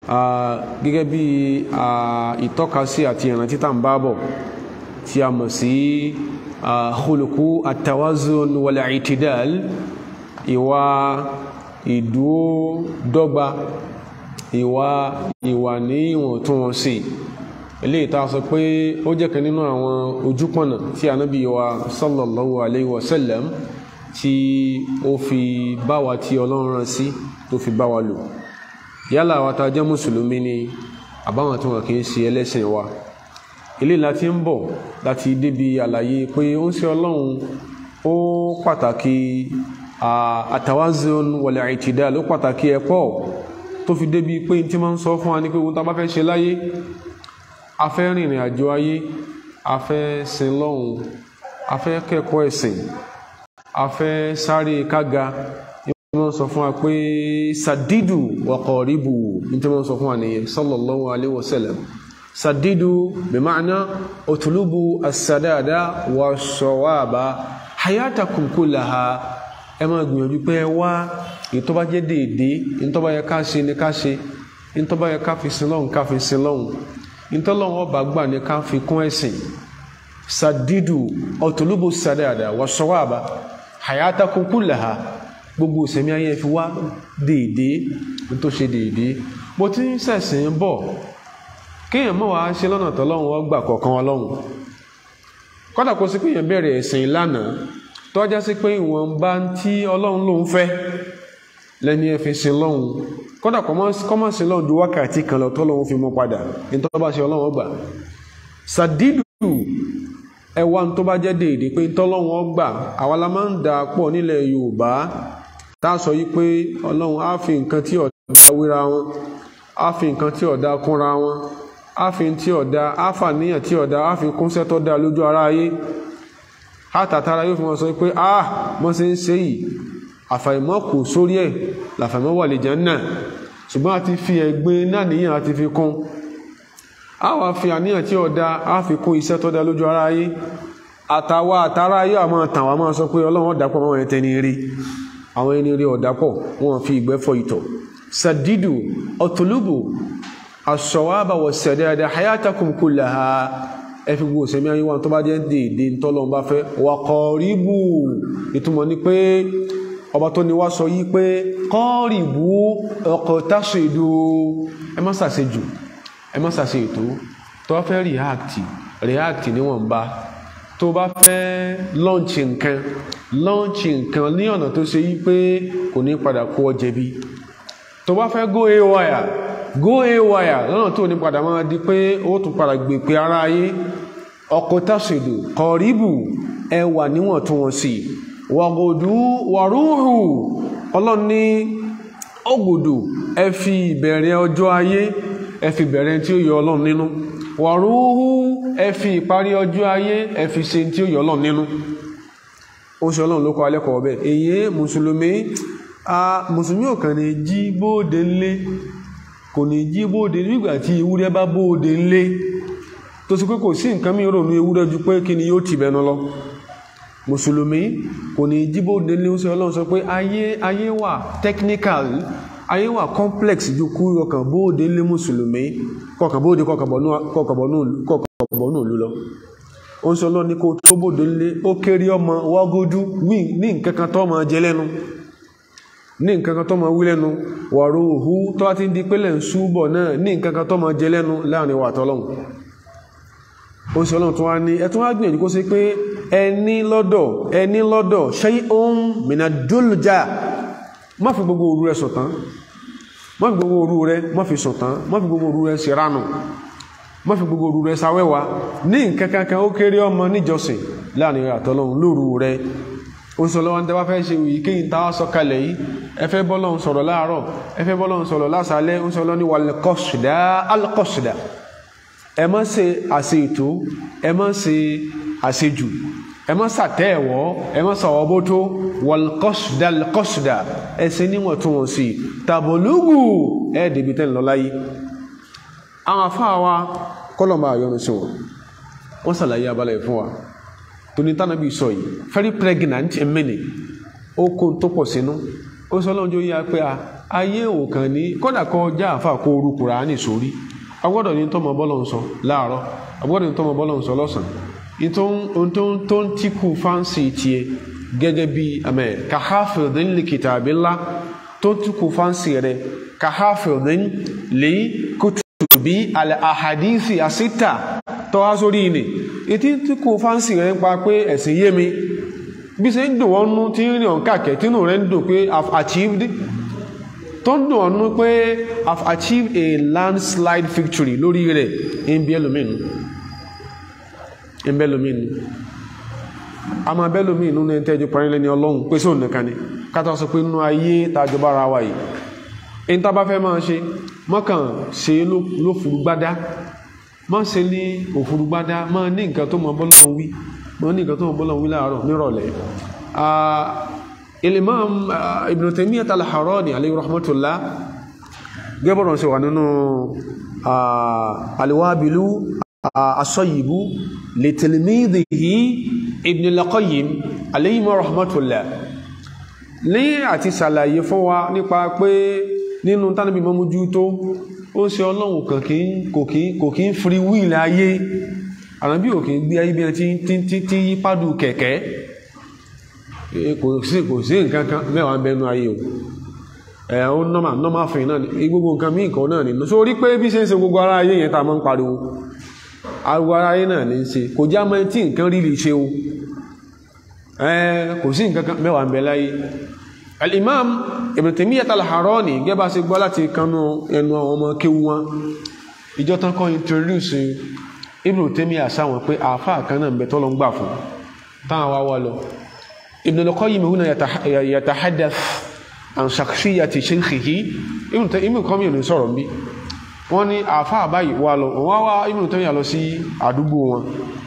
gẹ́gẹ́ bí ìtọ́kasí àti ìrántí tá ń bá bọ̀ tí a mọ̀ sí khuluqu at-tawazun wal-i'tidal ìwà ìdúó dọ́gba ìwà ìwà ní ìwọ̀ntúnwọ̀nsì eléyìí tá a sọ pé ó jẹ́ kan nínú àwọn ojúpọ̀nà tí ànábì wa sallallahu alayhi wa sallam tí ó fi bá wa tí ọlọ́run rán sí tó fi bá wa lò yálà wa ta jẹ́ mùsùlùmí ni àbáwọn tí wọn kì í ṣe ẹlẹ́sìn wa eléyìí láti ń bọ̀ láti débi àlàyé pé ó ń ṣe ọlọ́run ó pàtàkì àtàwázun wal i'tidal ló pàtàkì ẹ̀pọ̀ tó fi débi pé tí máa ń sọ fún wa ní pé ohun tá a bá fẹ́ ṣe láyé a fẹ́ rìnrìn àjò ayé a fẹ́ sin lọ́hùn a fẹ́ kẹ́kọ̀ọ́ ẹ̀sìn a fẹ́ sáré kága ní wọ́n sọ fún wa pé sadidu wa qaribu ní tí wọ́n sọ fún wa nìyẹn sallallahu alayhi wa sallam sadidu bima'na utlubu as-sadada wa sawaba hayatakum kullaha ẹ máa gbìyànjú pé ẹ wá èyí tó bá jẹ́ déédéé èyí tó bá yẹ ká ṣe ni ká ṣe èyí tó bá yẹ ká fi sin lọ́hùn ká fi sin lọ́hùn èyí tó lọ́hùn ọba gbà ní ká fi kún ẹ̀sìn sadidu ọ̀tọ̀lúbù sadada wa sawaba hayatakum kullaha gbogbo ìsẹ̀mí ayé fi wá déédéé ní tó ṣe déédéé bó ti ń ṣẹ̀sìn bọ̀ kéèyàn mọ̀ wá ṣe lọ́nà tó lọ́hùn ọgbà kọ̀ọ̀kan ọlọ́hùn kọ́dà kó sí pé èèyàn bẹ̀rẹ̀ ẹ̀sìn lánàá tọ́já sí pé ìwọ̀nba tí ọlọ́run ló ń fẹ́ lẹ́ni ẹ fi sin lọ́hùn kódà kọ́mọ̀ sí lọ́hùn ju wákàtí kan lọ tọ́lọ́hun fi mú padà ní tó bá ṣe ọlọ́run ọgbà sàdídù ẹwà tó bá jẹ́ déédéé pé tọ́lọ́hun ọgbà àwa la máa ń dà pọ̀ nílẹ̀ yorùbá tá a sọ yí pé ọlọ́run á fi nǹkan tí ọ̀dà wéra wọn á fi nǹkan tí ọ̀dà kúnra wọn á fi tí ọ̀dà á fàníyàn tí ọ̀dà á fi kúnṣẹ́ tó dá lójú ara ayé àtàtàrà yóò fi wọn sọ pé ah mọ́ sí ń ṣe yìí àfàìmọ́ kò sórí ẹ̀ làfàìmọ́ wà lè Jánnà ṣùgbọ́n a ti fi ẹ̀gbin náà níyàn a ti fi kún a wá fi àníyàn tí ọ̀dá a fi kún iṣẹ́ tó dá lójú ara ayé àtàwà àtàrà yóò àmọ́ tàwà máa sọ pé ọlọ́run ọ̀dàpọ̀ máa ẹ̀tẹ́ ní rí àwọn ẹni rí ọ̀dàpọ̀ wọn fi ìgbẹ́ fọ ìtọ̀ sadidu ọ̀tọ̀lúbù as-sawaba was-sadada hayatakum kullaha ẹfi gbogbo ìsẹ̀mí ayé wọn tó bá jẹ́ dèédé tọ́lọ́n bá fẹ́ wà kọ̀ọ̀ríbù ìtumọ̀ ní pé ọba tó ní wá sọ yí pé kọ́ọ̀rìbù ọkọ̀ táṣèdò ẹ má ṣàṣe jù ẹ má ṣàṣe ètò tó bá fẹ́ react react níwọ̀nba tó bá fẹ́ launch nǹkan launch nǹkan ní ọ̀nà tó ṣe yí pé kò ní padà kó ọ jẹ̀bi tó bá fẹ́ go haywire go haywire lọ́nà tó ní padà máa di pé ó tún padà gbè pé ara ayé ọkọ̀ tàṣèdò kọ̀ríbù ẹwà níwọ̀ntúnwọ̀nsì wàgòdú wàrúhù ọlọ́run ní ògùdù ẹ fi ìbẹ̀rẹ̀ ọjọ́ ayé ẹ fi bẹ̀rẹ̀ tí ó yọ ọlọ́run nínú wàrúhù ẹ fi ìparí ọjọ́ ayé ẹ fi ṣe tí ó yọ ọlọ́run nínú ó ṣe ọlọ́run ló kọ́ alẹ́kọ̀ọ́ bẹ́ẹ̀ èyí mùsùlùmí mùsùlùmí ò kàn ní jí bóde ńlé kò ní jí bóde nígbà tí ewúrẹ́ bá bóde ńlé tó sì pé kò sí nǹkan mí rò ní ewúrẹ́ ju pé kí ni yóò ti bẹnu lọ mùsùlùmí kò ní jí bóde ńlé ó sọ ọlọ́run sọ pé ayé ayé wà technical ayé wà complex ju kú ọkàn bóde ńlé mùsùlùmí kọkàn bóde kọkànbọ̀ náà lú lọ ó sọ lọ ní kó tó bóde ńlé ó kéré ọmọ wágójú ní nǹkan kan tó máa jẹ lẹ́nu ní nǹkan kan tó máa wí lẹ́nu wàrú òhú tó wá ti ń di pélé ń súbọ̀ náà ní nǹkan kan tó máa jẹ lẹ́nu láàrin wà tọ́lọ́hun ó sì ọlọ́run tó wá ní ẹtún wá gbìyànjú kó sí pé ẹni lọ́dọ̀ ẹni lọ́dọ̀ ṣe ohun mìíràn dúlùjá má fi gbogbo òru rẹ sọ̀tán má fi gbogbo òru rẹ má fi sọ̀tán má fi gbogbo òru rẹ ṣèrànù má fi gbogbo òru rẹ sáwẹ́wà ní nǹkan kankan ó kéré ọmọ níjọsìn láàrin wà tọ́lọ́hun lóru rẹ oṣùlọ́wọ́n tẹ́ bá fẹ́ ṣe wì kí n ta wá sọ̀kalẹ̀ yìí ẹ fẹ́ bọ́lọ́hun sọ̀rọ̀ láàárọ̀ ẹ fẹ́ bọ́lọ́hun sọ̀rọ̀ lásàálẹ̀ oṣùlọ́ ní wàlẹ́kọ̀ṣìdá alkọ̀ṣìdá ẹ má ṣe àṣe ètò ẹ má ṣe àṣejù ẹ má ṣàtẹ́ẹ̀wọ́ ẹ má ṣàwọ́ bó tó wàlẹ́kọ̀ṣìdá alkọ̀ṣìdá ẹ ṣe níwọ̀n tó wọ̀n sí tàbọ̀lúgù ẹ dèbí tẹ́ ń lọ láyé àwọn afáà wa kọ́lọ̀ máa yọnu sí wọn wọ́n ṣàlàyé abalẹ̀ fún wa tóní tánàbí sọ yìí very pregnant ẹ̀mẹ́ni ó kó tó pọ̀ sínú ó sọ lọ́njọ́ yíya pé a ayé ò kàn ní kódà kọ já àfà kó orú kùránì sórí agbọ́dọ̀ ní tọmọ bọ́lọ̀ ń sọ láàárọ̀ agbọ́dọ̀ ní tọmọ bọ́lọ̀ ń sọ lọ́sàn-án tó ń tíkù fáǹsì tiẹ̀ gẹ́gẹ́ bí amẹ́ kahafidin li kitabillah tó ń tíkù fáǹsì rẹ̀ kahafidin li kutubi al-ahadisi asita tó wá sórí ilẹ̀ ìtí tíkù fáǹsì rẹ̀ ń pa pé ẹ̀sìn yé mi bí ṣe ń dùn wọ́n nú tí ń rìn ọ̀nkàkẹ́ tínú rẹ̀ ń dùn pé i've achieved tó ń dùn ọ̀nú pé i've achieved a landslide victory lórí rẹ̀ ń bí ẹlòmínú ń bí ẹlòmínú a máa bẹ́ lòmínú ní ẹntẹ́jú parílẹ̀ ní ọlọ́run pé sóò nìkan ni kátà sọ pé nínú ayé tàjọba ara wa yìí in tá bá fẹ́ máa ṣe mọ́kàn ṣe ló furugbádá má ṣe ní òfurugbádá má ní nǹkan tó mọ bọ́lọ́run wí má ní nǹkan tó mọ bọ́lọ́run wí láàárọ̀ nírọ̀lẹ́ Al-Imam Ibn Taymiyyah al-Harrani alayhi rahmatullah gẹ́bọ̀rọ̀ sí wà nínú al-Wabilu as-Sayyibu li tilmidhihi Ibn al-Qayyim alayhi rahmatullah ní àti ṣàlàyé fún wa nípa pé nínú tánàbí mọ́mújú tó ó ṣe ọlọ́run kò kí ń free will ayé àràbí ò kí ń gbé ayé bí i tí yí pádù kẹ̀kẹ́ kò sí kò sí nǹkan kan mẹ́wàá ń bẹnu ayé o ẹ̀ ó nọ́mà nọ́mà fìn náà ní gbogbo nǹkan mí nǹkan náà nínú so rí pé bí ṣe ń ṣe gbogbo ara ayé yẹn tá a máa ń pariwo ariwo ara ayé náà ní í ṣe kò já mọ́ tí nǹkan rí lè ṣe o ẹ̀ kò sí nǹkan kan mẹ́wàá ń bẹ láyé al-imam ibn Taymiyyah al-Harrani gẹ́bà sí gbọ́ láti kanú ẹnu àwọn ọmọ kéwú wọn ìjọ tán kọ́ introduce ibn Taymiyyah sáwọn pé àáfáà kan náà ń bẹ tọ́lọ ń gbà fún táwọn wá wá lọ ibn al-Qayyim huna yatahaddath an shakhsiyyati shaykhihi ibn Qayyim ní sọ̀rọ̀ bí wọ́n ní àáfáà báyìí wá lọ wọ́n wá ibn Taymiyyah lọ sí àdúgbò wọn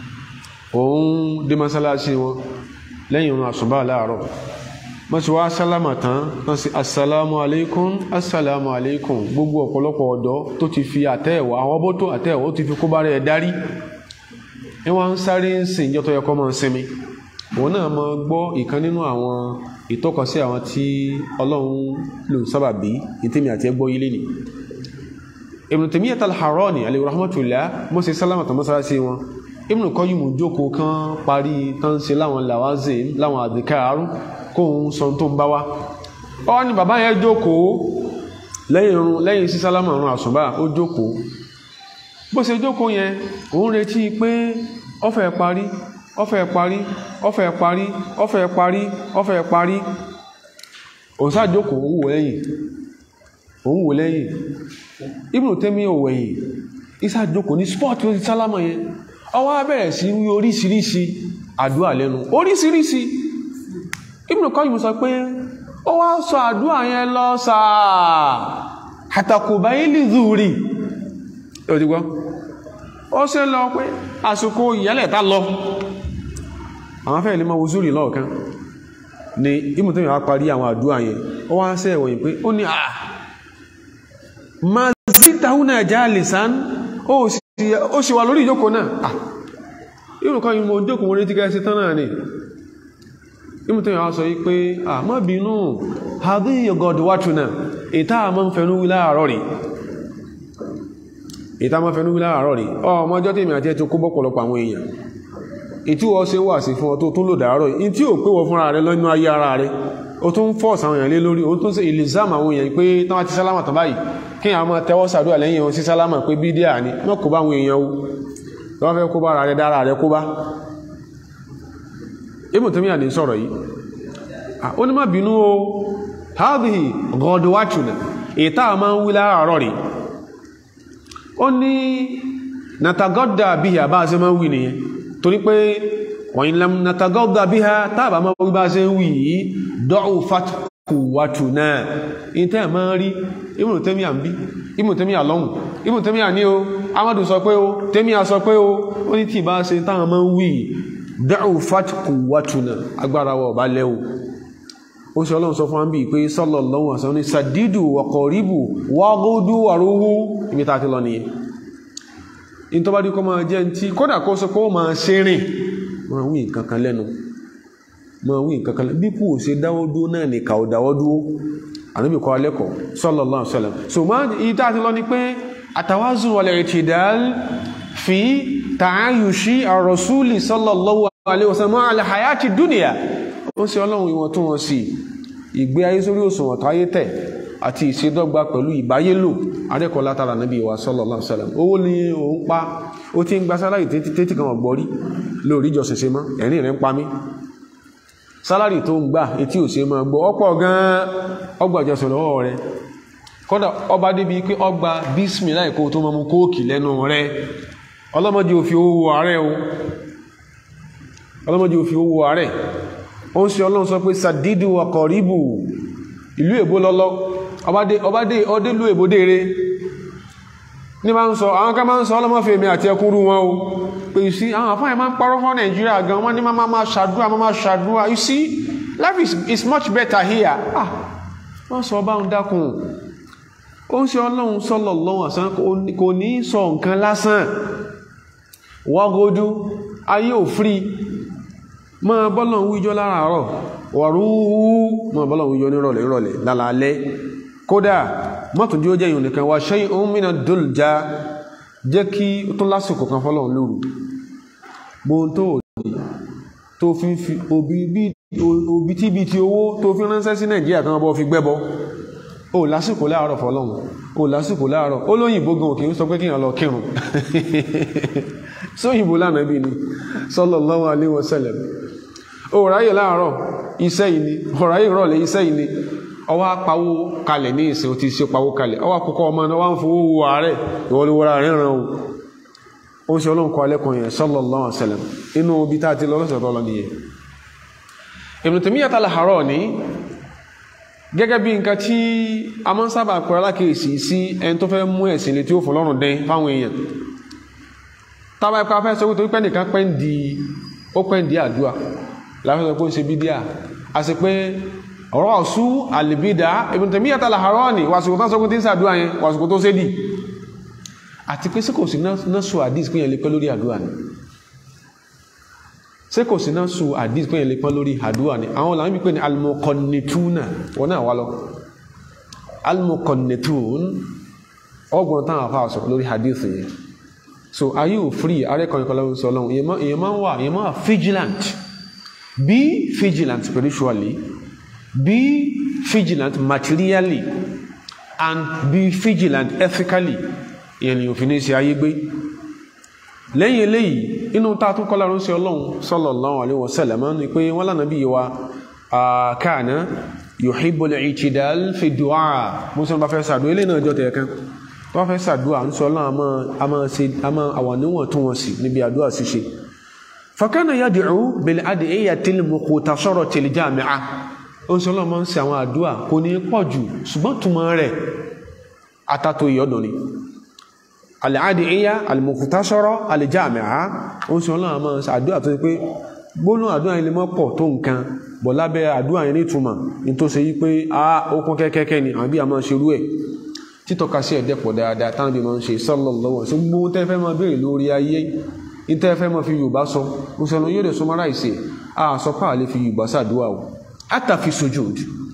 òun dé mọ́sálásí wọn lẹ́yìn òun àsùnbà láàárọ̀ mọ́sí wá sálámà tán tán sí assalamu alaikum assalamu alaikum gbogbo ọ̀pọ̀lọpọ̀ ọ̀dọ́ tó ti fi àtẹ́ẹ̀wọ̀ àwọn ọbọ̀ tó àtẹ́ẹ̀wọ̀ ó ti fi kó bá rẹ̀ darí ní wọ́n ń sáré ń sìn ìjọ tó yẹ kọ́ mọ́ sinmi òun náà mọ́ gbọ́ ìkan nínú àwọn ìtọ́kasí àwọn tí ọlọ́run lò sábàbí ìtẹ́mi àti ẹgbọ́ ilé ni Ibn Taymiyyah al-Harrani alayhi rahmatullah mọ́sí sálámà tán mọ́sálásí wọn Ibn Qayyim jókòó kan parí tán ṣe láwọn làwázìn láwọn àdìkáàrú kóhun sọ tó ń bá wá ọ ni bàbá yẹn jókòó lẹ́yìn irun lẹ́yìn sí sálámà ọ̀run àsùnbà ó jókòó bó ṣe jókòó yẹn òun retí pé ó fẹ́ parí ó fẹ́ parí ó fẹ́ parí ó fẹ́ parí ó fẹ́ parí òun sá jókòó òun wò lẹ́yìn òun wò lẹ́yìn Ibn Taymiyyah ò wẹ̀yìn isa jókòó ní spọ́ọ̀tì ó ti sálámà yẹn ó wá bẹ̀rẹ̀ sí wí oríṣiríṣi àdúrà lẹ́nu oríṣiríṣi Ibn Qayyim sọ pé ó wá sọ àdúrà yẹn lọ sáà àtàkùbá ilé zúrí òdìgbọ́ ó ṣe lọ pé àsìkò ìyẹ́lẹ̀ tá lọ àwọn fẹ́ ilé mọ́ wùzúrì lọ́ọ̀kan ni Ibn Taymiyyah wá parí àwọn àdúrà yẹn ó wá sẹ́ ìwọ̀nyí pé ó ní àà ma zítàhúnà jalisan ó sì wà lórí ìjókòó náà Ibn Qayyim mo jókòó mo rí tí kẹ́ sí tán náà ni ìmú tó yà sọ yí pé à má bínú àdí ọgọ́dù wátúnà ìta àmọ́ fẹ̀nú wí láàárọ̀ rí ìta àmọ́ fẹ̀nú wí láàárọ̀ rí ọmọ ọjọ́ tí ìmì àti ẹ̀tọ́ kó bọ́pọ̀lọpọ̀ àwọn èèyàn ìtí wọ́n ṣe wà sí fún ọ tó tún lò dàárọ̀ yìí tí ò pé wọ fúnra rẹ lọ́nà ayé ara rẹ ó tún fọ́ọ̀sì àwọn èèyàn lé lórí ó tún ṣe ìlìzáàmù àwọn èèyàn pé tán wá ti sálámà tán báyìí kí àwọn máa tẹ́wọ́ sàdúrà lẹ́yìn wọn sí sálámà pé bídíà ni wọ́n kó bá àwọn èèyàn o wọ́n fẹ́ kó bá ara rẹ dára rẹ kó bá Ibn Taymiyyah ní sọ̀rọ̀ yìí ó ní má bínú o hadhihi ghadwatuna ìta ma ń wí láàárọ̀ rí ó ní natagadda biha bá ṣe máa ń wí nìyẹn torí pé wa in lam natagadda biha tàbà máa wí bá ṣe ń wí yìí da'ufat quwwatuna ìtẹ́ ma ń rí Ibn Taymiyyah ń bí Ibn Taymiyyah lọ́hùn Ibn Taymiyyah ní o Amadu sọ pé o Taymiyyah sọ pé o ó ní tí ìbá ṣe táwọn máa ń wí da'ufat quwwatuna agbára wa ọba lẹ́wọ̀ ó ṣe ọlọ́run sọ fún àmì pé sallallahu alaihi wasallam ní sàdídù waqaribu waghudu waruhu ibi tàà ti lọ nìyẹn in tó bá dí kọ́ máa jẹ́ tí kódà kó sọ pé ó máa ṣe rìn máa wí nǹkankan lẹ́nu máa wí nǹkankan lẹ́nu bí kú ò ṣe dáwọ́ dúó náà ní kà ó dáwọ́ dúó ànábì kọ́ alẹ́kọ̀ọ́ sallallahu alaihi wasallam so ma ìta àti lọ ni pé àtàwázù wal i'tidal fi ta'ayushi ar-rasuli sallallahu alaihi wasallam ala hayati dunya ó sì ọlọ́run ìwọ̀ntúnwọ̀nsì ìgbé ayé sórí òṣùwọ̀n táyé tẹ̀ àti ìṣedọ́gba pẹ̀lú ìbáyélò arẹ́kọ̀ọ́ látara nàbí wa sallallahu alaihi wasallam owó ní òun pa ó ti ń gba sálárì tètè kan ọ̀gbọ́rí lórí ìjọsìn ṣe mọ́ ẹ̀rín rẹ̀ ń pa mí sálárì tó ń gbà etí ò ṣe máa gbọ́ ọ̀pọ̀ gan-an ọgbà ìjọsìn lọ́wọ́ rẹ̀ kódà ọba débi pé ọgbà bísmì láìkó tó máa mú kóòkì lẹ́nu rẹ̀ ọlọ́mọdé òfin owó ààrẹ o ọlọ́mọdé òfin owó ààrẹ ó ń ṣe ọlọ́run sọ pé sàdídù ọkọ̀ ríbù ìlú èbó lọ́lọ́ ọbádé ọdélú èbó dére ní máa ń sọ àwọn ká máa ń sọ ọlọ́mọ́fẹ́ mi àti ẹkúrú wọn o pé you see àwọn àfáà máa ń parọ́ fún nàìjíríà gan wọ́n ní máa máa ṣàdúrà máa máa ṣàdúrà you see life is, is much better here ah wọ́n sọ ọba ń dákun ó ń ṣe ọlọ́run sọ́lọ̀ lọ́wọ́ àsán kò ní sọ nǹkan lásán wọ́gójú ayé ò free máa bọ́lọ̀ ń wíjọ́ láràárọ̀ wàrúwú máa bọ́lọ̀ ń wíjọ́ nírọ̀lẹ́ ìrọ̀lẹ́ lálálẹ́ kódà mọ́tún jí ó jẹ́ ìyọ̀n nìkan wá ṣe ohun mìíràn dùljá jẹ́ kí ó tún lásìkò kan fọ́lọ̀ lóru gbóhun tó òdì tó fi ń fi òbí tí bí ti owó tó fi ránṣẹ́ sí nàìjíríà kan bọ́ fi gbẹ́bọ ó lásìkò láàárọ̀ fọ́lọ́hun ó lásìkò láàárọ̀ ó lóyìnbó gan òkè ń sọ pé kí lọ kírun sóyìnbó lánàá bí ni sallallahu alaihi wasallam ó ráyè láàárọ̀ iṣẹ́ yìí ni ọ̀ráyè rọ̀lẹ́ iṣẹ́ yìí ni ọwọ́ apawó kalẹ̀ ní ìsìn tí ṣe pawó kalẹ̀ ọwọ́ akọ́kọ́ ọmọ náà wọ́n fowó wo ààrẹ ìwọlúwọ́ra rẹ̀ ràn ó ó ṣe ọlọ́run kọ́ alẹ́kùn yẹn sallallahu alaihi wasallam inú ibi tá a ti lọ́lọ́sẹ̀ tó lọ nìyẹn Ibn Taymiyyah al-Harrani gẹ́gẹ́ bí nǹkan tí a máa ń sábà pẹ̀rọ alákèésí sí ẹni tó fẹ́ mú ẹ̀sìn létí ó fọlọ́run dẹ́n fáwọn èèyàn tábà ipa fẹ́ sọ wípé pẹ́ nìkan pẹ́ ń di ó pẹ́ ń di àdúrà láfẹ́ sọ pé ó ń ṣe bídíà a sì pé ọ̀rọ̀ ọ̀sú àlèbídà Ibn Taymiyyah al-Harrani wàsùkò tó sọ́kún tí ń sàdúrà yẹn wàsùkò tó sédì àti pé sí kò sí náà sọ àdís pé yẹn lè pẹ́ lórí àdúrà ni sí kò sí náà sọ àdís pé yẹn lè pẹ́ lórí àdúrà ni àwọn làwọn bí pé ní al-muqannituna wọn náà wá lọ al-muqannitun ọgbọ̀n táwọn afá sọ lórí àdís yẹn so are you free arẹ́kọ̀ọ́ ìkọlọ́wọ́ sọ lọ́wọ́ èèyàn máa ń wà èèyàn máa wà vigilant be vigilant spiritually be vigilant materially and be vigilant ethically ìyẹn ni òfin ní ṣe ayé gbé lẹ́yìn eléyìí inú ta tún kọ́lá ránṣẹ́ ọlọ́run sallallahu alaihi wasallam ni pé wọ́n lánàá bí wa kana yuhibbul i'tidal fi du'a mú sọ bá fẹ́ sàdúrà eléyìí náà jọ tẹ̀ kan wọ́n fẹ́ sàdúrà ń sọ ọlọ́run a máa àwọn níwọ̀n tún wọ́n sí níbi àdúrà ṣíṣe fakana yad'u bil ad'iyatil mukhtasaratil jami'a ó ń sọ ọlọ́run máa ń ṣe àwọn àdúrà kò ní pọ̀ jù ṣùgbọ́n túmọ̀ rẹ̀ atato ìyọ́dọ̀ ni al-ad'iyya al-mukhtasara al-jami'a ó ń sọ ọlọ́run máa ń ṣe àdúrà tó ṣe pé gbóná àdúrà yẹn lè mọ́ pọ̀ tó nǹkan bọ̀ lábẹ́ àdúrà yẹn ní ìtumọ̀ ní tó ṣe yí pé a ó kún kẹ́kẹ́kẹ́ ni àbí a máa ṣerú ẹ̀ títọ́ka sí ẹ̀dẹ́pọ̀ dáadáa táwọn bí máa ń ṣe sallallahu alaihi wasallam gbogbo tẹ́ fẹ́ máa béèrè lórí ayé ní tẹ́ fẹ́ máa fi Yorùbá sọ ó sọ yóò lè sọmọ́ra ìṣe a sọ pé àlè fi Yorùbá ṣàdúrà o àtàfi sujud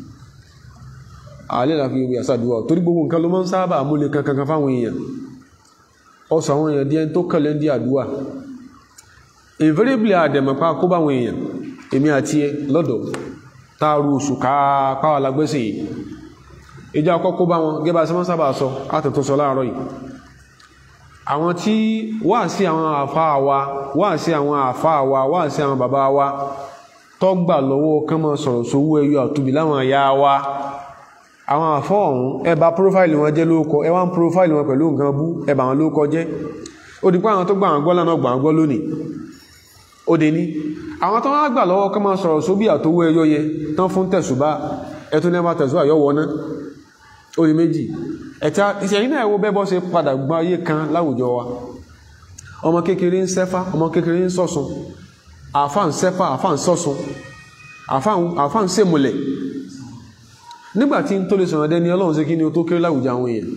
àlè là fi Yorùbá ṣàdúrà o torí gbogbo nǹkan ló máa ń sábà múlẹ̀ kankan fáwọn èèyàn ọsọ àwọn èèyàn díẹ̀ tó kẹlẹ̀ ń di àdúrà invariably àdẹ̀mọ̀pá kó báwọn èèyàn èmi àti ẹ lọ́dọ̀ táàrù oṣù káàpáwà lágbẹ́sẹ̀ yìí ìjọ àkọ́kọ́ bá wọn gẹ́bà sí wọ́n sábà sọ àtẹ̀tọ́ sọ láàárọ̀ yìí àwọn tí wà sí àwọn àfáà wa wà sí àwọn àfáà wa wà sí àwọn bàbá wa tó gbà lọ́wọ́ kán mọ́ sọ̀rọ̀ sówó ẹyọ àtúbí láwọn àyà wa àwọn àfọ́ ọ̀hún ẹ bà prófáìlì wọn jẹ́ lóókọ ẹ wá ń prófáìlì wọn pẹ̀lú nǹkan bú ẹ bà wọn lóókọ jẹ́ ó di pé àwọn tó gbà wọn gbọ́ lánà gbà wọn gbọ́ lónìí ó dé ní àwọn tó wá gbà lọ́wọ́ kán máa sọ̀rọ̀ sóbí àtówó ẹyọ yẹ tán fún tẹ̀sùbá ẹtún ní ẹ máa tẹ̀sùbá yọ wọná ó di méjì ẹ̀tí ìṣẹ̀yìn náà wo bẹ́bọ́ ṣe padà gbọ́ ayé kan láwùjọ wa ọmọ kékeré ń sẹ́fá ọmọ kékeré ń sọ̀sùn àfá ń sẹ́fá àfá ń sọ̀sùn àfá ń sèmùlẹ̀ nígbàtí tó lè sọ̀rọ̀ dẹni ọlọ́run sí kí ni ó tó kéré láwùjọ àwọn èèyàn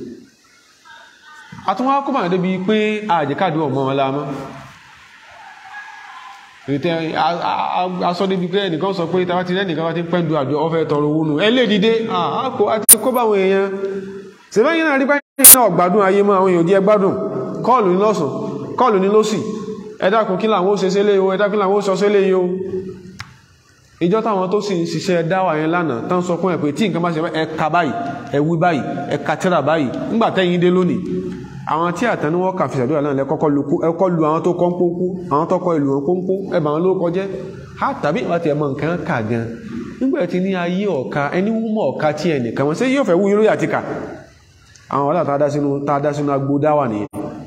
àtúnwá kó bàrẹ̀ débi pé àjẹ́kàdù ọmọ wọn lámọ́ ìrètẹ́ aṣọ débi pé ẹnìkan sọ pé tàbá ti rẹ́ nìkan bá ti pẹ́ndù àjọ ọfẹ́ tọrọ owó nù ẹ lè dìde àkó àti kó báwọn èèyàn sèbáyìn náà rí báyìí náà ọ̀gbádùn ayé mọ́ àwọn èèyàn díẹ̀ gbádùn kọ́ọ̀lù ní lọ́sùn kọ́ọ̀lù ní lọ́sì ẹ dákun kí làwọn ó ṣe sílé o ẹ dákun kí làwọn ó sọ sílé o ìjọ táwọn tó sì ń ṣiṣẹ́ dáwà yẹn lánàá tán sọ fún ẹ pé tí nǹkan bá ṣe ẹ ka báyìí ẹ wí báyìí ẹ ka tírà báyìí ńgbà tẹ́yìn dé lónìí àwọn tí àtẹnuwọ́ kà fi ṣàdúrà náà lẹ́kọ́kọ́ lu àwọn tó kọ́ ń pónkú àwọn tó kọ́ ìlú wọn pónkú ẹbà wọn ló kọjẹ́ ha tàbí ìwà tí ẹ mọ nǹkan kà gan nígbà tí ní ayé ọ̀ka ẹni wúmọ̀ ọ̀ka tí ẹnìkan wọn ṣé yóò fẹ́ wú yúrò àti kà àwọn wàhálà tá a dá sínú agbó dáwà nìyẹn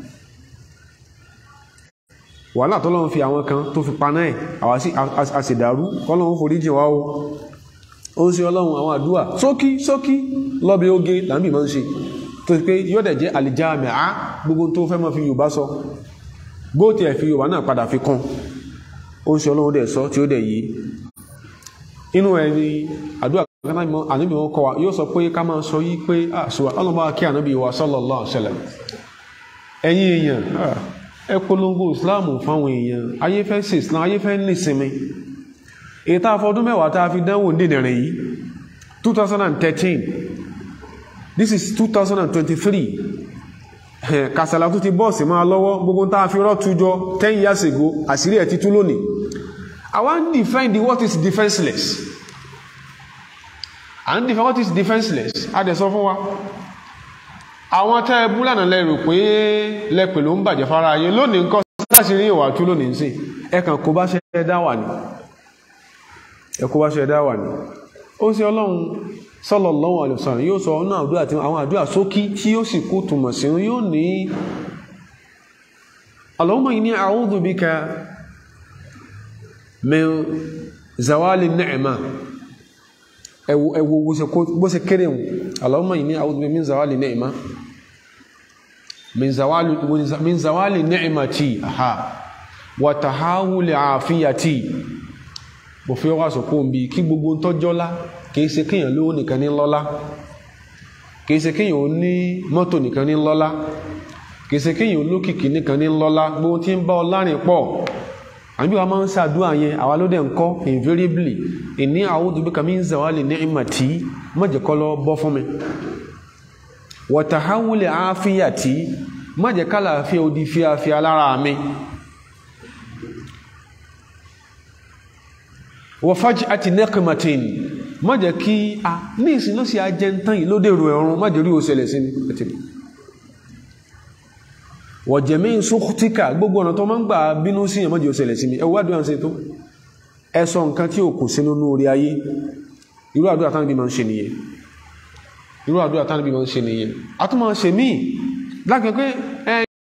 wàhálà tó lọ́n fi àwọn kan tó fi paná ẹ̀ àwa sí àṣèdàrú kọ́lọ́n forí jìn wá o ó ń ṣe ọlọ́run àwọn àdúrà sókí sókí lọ́bẹ̀ oge làǹbì máa ń ṣe tó pé yóò dẹ̀ jẹ́ àlìjáàmì á gbogbo tó fẹ́ mọ́ fi yorùbá sọ gbóòtì ẹ̀ fi yorùbá náà padà fi kún ó ń ṣe ọlọ́run dẹ̀ sọ tí ó dẹ̀ yí inú ẹ̀ ni àdúrà kan ànábì wọn kọ́ wa yóò sọ pé ká máa sọ yí pé àṣùwà ọlọ́mọ kí ànábì wa sallallahu alaihi wasallam ẹ̀yin èèyàn ẹ polongo islam fáwọn èèyàn ayé fẹ́ ṣe islam ayé fẹ́ ní sinmi èyí tá a fọdún mẹ́wàá tá a fi dánwò dènìrìn yìí 2013 this is 2023 kàsàlà tó ti bọ́ọ̀sì máa lọ́wọ́ gbogbo tá a fi rọ́ tujọ 10 years ago àṣírí ẹ̀ ti tú lónìí I wan define the what is defenseless I wan define what is defenseless a dẹ̀ sọ fún wa àwọn tẹ́ ẹ bú lánàá lẹ́rù pé lẹ́pẹ̀ ló ń bàjẹ́ fara ayé lónìí nǹkan láti rí ìwà tú lónìí sí ẹkàn kó bá ṣe dá wà ní ẹkó bá ṣe dá wà ní ó sì ọlọ́run sallallahu alaihi wasallam yóò sọ ọ́nà àdúrà àti àwọn àdúrà sókí tí yóò sì kú túmọ̀ sí yóò ní Allahumma inni a'udhu bika min zawali ni'ma ẹwọ bó ṣe kéré wọn Allahumma inni a'udhu bika min zawali ni'ma min zawali ni'mati aha wa tahawuli afiyati bò fi ọwọ́ àsọ̀kó ń bí kí gbogbo ń tọ́jọ́lá kìí ṣe kíyàn lówó nìkan ní lọ́lá kìí ṣe kíyàn ó ní mọ́tò nìkan ní lọ́lá kìí ṣe kíyàn ó lókìkí nìkan ní lọ́lá gbogbo tí ń bá ọ lárin pọ̀ àbí wa máa ń ṣàdúrà yẹn àwa ló dẹ̀ ń kọ́ invariably ìní a'udhu bika min zawali ni'mati mọ̀jẹ̀kọ́ lọ bọ́ fún mi wa tahawuli afiyati mọ̀jẹ̀ká làáfíà ó di fíafíà lára mi wa faj'ati niqmatin má jẹ́ kí a ní ìsìn ló sì ajẹ́ ń tán yìí ló dèrò ẹ̀rùn má jẹ́ rí òṣèlẹ̀ sí ní wa jami' sukhtika gbogbo ọ̀nà tó máa ń gbà bínú sí ẹ̀mọ́jẹ́ òṣèlẹ̀ sí mi ẹwọ́ àdúrà ń ṣe tó ẹ sọ nǹkan tí ò kù sínú ní orí ayé irú àdúrà tánà bí máa ń ṣe nìyẹn irú àdúrà tánà bí máa ń ṣe nìyẹn a tún máa ń ṣe míì lágbẹ̀ pé